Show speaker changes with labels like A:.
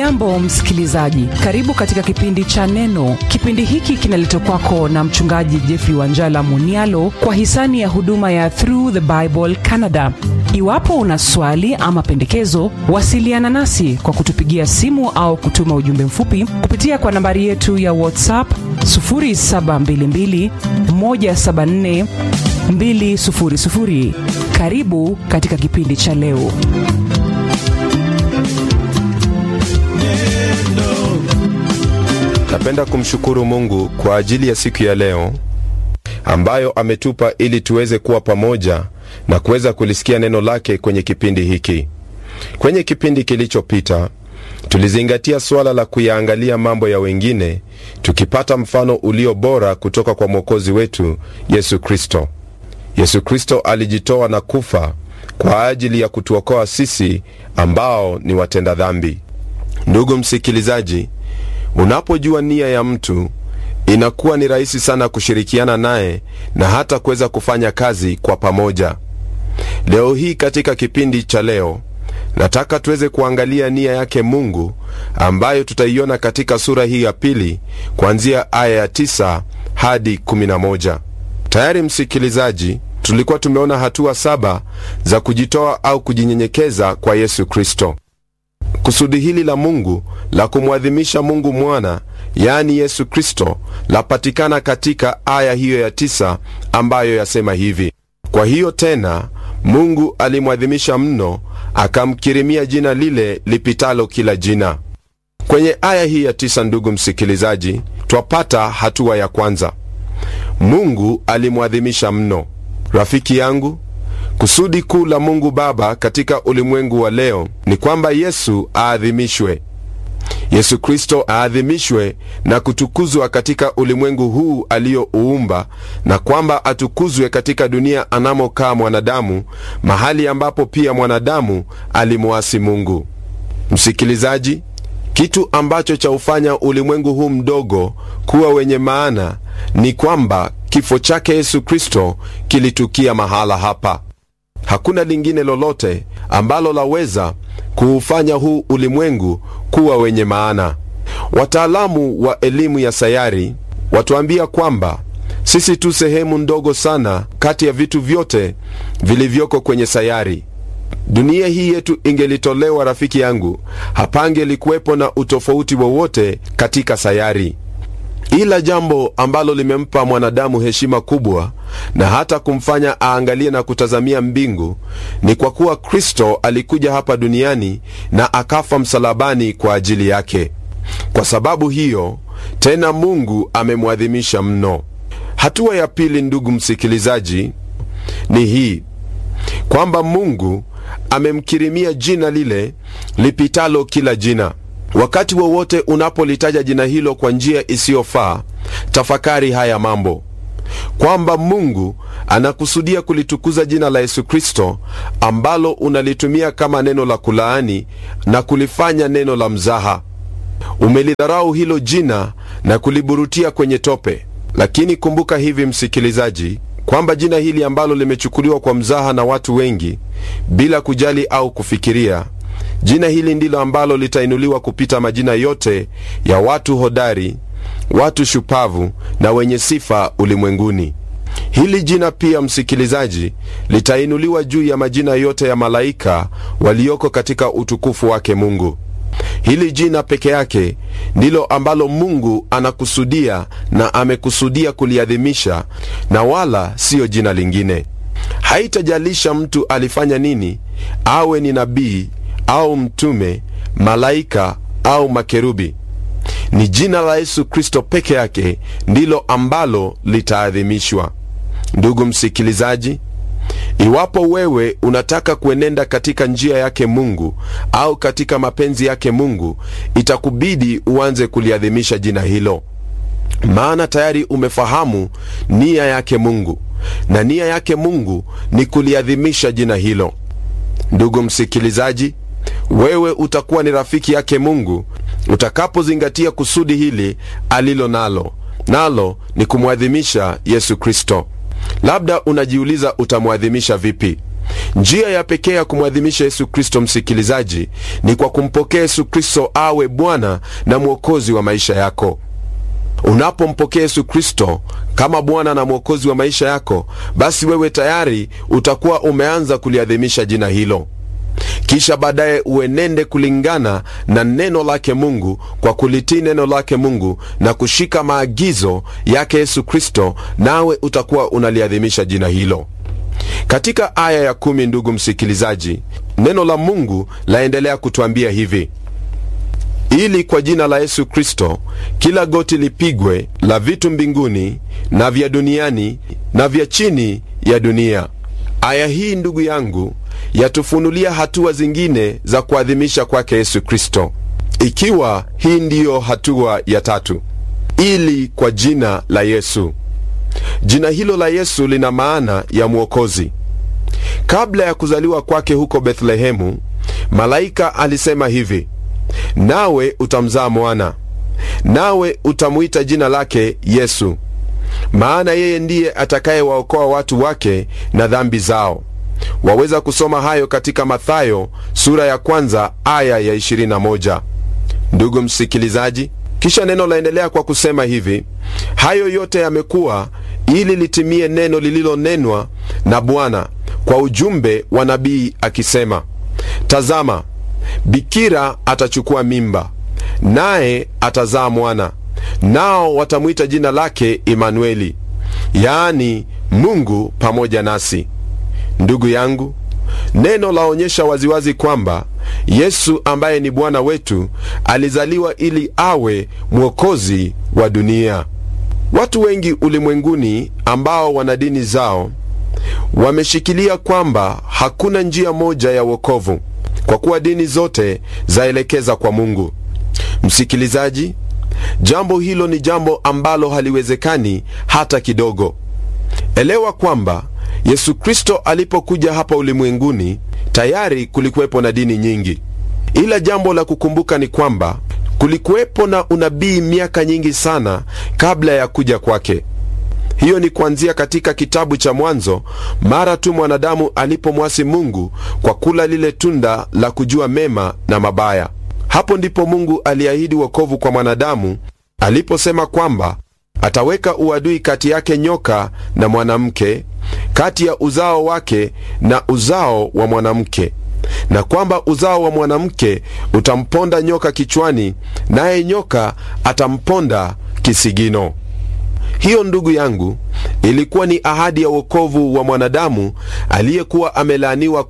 A: hujambo msikilizaji karibu katika kipindi cha neno kipindi hiki kinaletwa kwako na mchungaji jeffrey wanjala munialo kwa hisani ya huduma ya through the bible canada iwapo una swali ama pendekezo wasiliana nasi kwa kutupigia simu au kutuma ujumbe mfupi kupitia kwa nambari yetu ya whatsapp 722 174 200 karibu katika kipindi cha leo
B: napenda kumshukuru mungu kwa ajili ya siku ya leo ambayo ametupa ili tuweze kuwa pamoja na kuweza kulisikia neno lake kwenye kipindi hiki kwenye kipindi kilichopita tulizingatia suala la kuyaangalia mambo ya wengine tukipata mfano ulio bora kutoka kwa mwokozi wetu yesu kristo yesu kristo alijitoa na kufa kwa ajili ya kutuokoa sisi ambao ni watenda dhambi ndugu msikilizaji unapojua nia ya mtu inakuwa ni rahisi sana kushirikiana naye na hata kuweza kufanya kazi kwa pamoja leo hii katika kipindi cha leo nataka tuweze kuangalia nia yake mungu ambayo tutaiona katika sura hii ya pili kuanzia aya ya 9 hadi 11 tayari msikilizaji tulikuwa tumeona hatua saba za kujitoa au kujinyenyekeza kwa yesu kristo kusudi hili la mungu la kumwadhimisha mungu mwana yaani yesu kristo lapatikana katika aya hiyo ya tisa ambayo yasema hivi kwa hiyo tena mungu alimwadhimisha mno akamkirimia jina lile lipitalo kila jina kwenye aya hii ya tisa ndugu msikilizaji twapata hatua ya kwanza mungu alimwadhimisha mno rafiki yangu kusudi kuu la mungu baba katika ulimwengu wa leo ni kwamba yesu aadhimishwe yesu kristo aadhimishwe na kutukuzwa katika ulimwengu huu aliyouumba na kwamba atukuzwe katika dunia anamokaa mwanadamu mahali ambapo pia mwanadamu alimwasi mungu msikilizaji kitu ambacho chaufanya ulimwengu huu mdogo kuwa wenye maana ni kwamba kifo chake yesu kristo kilitukia mahala hapa hakuna lingine lolote ambalo laweza kuufanya huu ulimwengu kuwa wenye maana wataalamu wa elimu ya sayari watuambia kwamba sisi tu sehemu ndogo sana kati ya vitu vyote vilivyoko kwenye sayari dunia hii yetu ingelitolewa rafiki yangu hapangelikuwepo na utofauti wowote katika sayari ila jambo ambalo limempa mwanadamu heshima kubwa na hata kumfanya aangalie na kutazamia mbingu ni kwa kuwa kristo alikuja hapa duniani na akafa msalabani kwa ajili yake kwa sababu hiyo tena mungu amemwadhimisha mno hatua ya pili ndugu msikilizaji ni hii kwamba mungu amemkirimia jina lile lipitalo kila jina wakati wowote unapolitaja jina hilo kwa njia isiyofaa tafakari haya mambo kwamba mungu anakusudia kulitukuza jina la yesu kristo ambalo unalitumia kama neno la kulaani na kulifanya neno la mzaha umelidharau hilo jina na kuliburutia kwenye tope lakini kumbuka hivi msikilizaji kwamba jina hili ambalo limechukuliwa kwa mzaha na watu wengi bila kujali au kufikiria jina hili ndilo ambalo litainuliwa kupita majina yote ya watu hodari watu shupavu na wenye sifa ulimwenguni hili jina pia msikilizaji litainuliwa juu ya majina yote ya malaika walioko katika utukufu wake mungu hili jina peke yake ndilo ambalo mungu anakusudia na amekusudia kuliadhimisha na wala siyo jina lingine haitajalisha mtu alifanya nini awe ni nabii au mtume malaika au makerubi ni jina la yesu kristo peke yake ndilo ambalo litaadhimishwa ndugu msikilizaji iwapo wewe unataka kuenenda katika njia yake mungu au katika mapenzi yake mungu itakubidi uanze kuliadhimisha jina hilo maana tayari umefahamu nia yake mungu na nia yake mungu ni kuliadhimisha jina hilo ndugu msikilizaji wewe utakuwa ni rafiki yake mungu utakapozingatia kusudi hili alilo nalo nalo ni kumwadhimisha yesu kristo labda unajiuliza utamwadhimisha vipi njia ya pekee ya kumwadhimisha yesu kristo msikilizaji ni kwa kumpokea yesu kristo awe bwana na mwokozi wa maisha yako unapompokea yesu kristo kama bwana na mwokozi wa maisha yako basi wewe tayari utakuwa umeanza kuliadhimisha jina hilo kisha baadaye uenende kulingana na neno lake mungu kwa kulitii neno lake mungu na kushika maagizo yake yesu kristo nawe utakuwa unaliadhimisha jina hilo katika aya ya kumi ndugu msikilizaji neno la mungu laendelea kutwambia hivi ili kwa jina la yesu kristo kila goti lipigwe la vitu mbinguni na vya duniani na vya chini ya dunia aya hii ndugu yangu yatufunulia hatua zingine za kuadhimisha kwake yesu kristo ikiwa hii ndiyo hatua ya tatu ili kwa jina la yesu jina hilo la yesu lina maana ya mwokozi kabla ya kuzaliwa kwake huko bethlehemu malaika alisema hivi nawe utamzaa mwana nawe utamwita jina lake yesu maana yeye ndiye atakayewaokoa watu wake na dhambi zao waweza kusoma hayo katika mathayo sura ya kwanza aya ya 21 ndugu msikilizaji kisha neno laendelea kwa kusema hivi hayo yote yamekuwa ili litimie neno lililonenwa na bwana kwa ujumbe wa nabii akisema tazama bikira atachukua mimba naye atazaa mwana nao watamwita jina lake imanueli yaani mungu pamoja nasi ndugu yangu neno laonyesha waziwazi kwamba yesu ambaye ni bwana wetu alizaliwa ili awe mwokozi wa dunia watu wengi ulimwenguni ambao wana dini zao wameshikilia kwamba hakuna njia moja ya wokovu kwa kuwa dini zote zaelekeza kwa mungu msikilizaji jambo hilo ni jambo ambalo haliwezekani hata kidogo elewa kwamba yesu kristo alipokuja hapa ulimwenguni tayari kulikuwepo na dini nyingi ila jambo la kukumbuka ni kwamba kulikuwepo na unabii miaka nyingi sana kabla ya kuja kwake hiyo ni kuanzia katika kitabu cha mwanzo mara tu mwanadamu alipomwasi mungu kwa kula lile tunda la kujua mema na mabaya hapo ndipo mungu aliahidi wokovu kwa mwanadamu aliposema kwamba ataweka uadui kati yake nyoka na mwanamke kati ya uzao wake na uzao wa mwanamke na kwamba uzao wa mwanamke utamponda nyoka kichwani naye nyoka atamponda kisigino hiyo ndugu yangu ilikuwa ni ahadi ya wokovu wa mwanadamu aliyekuwa amelaaniwa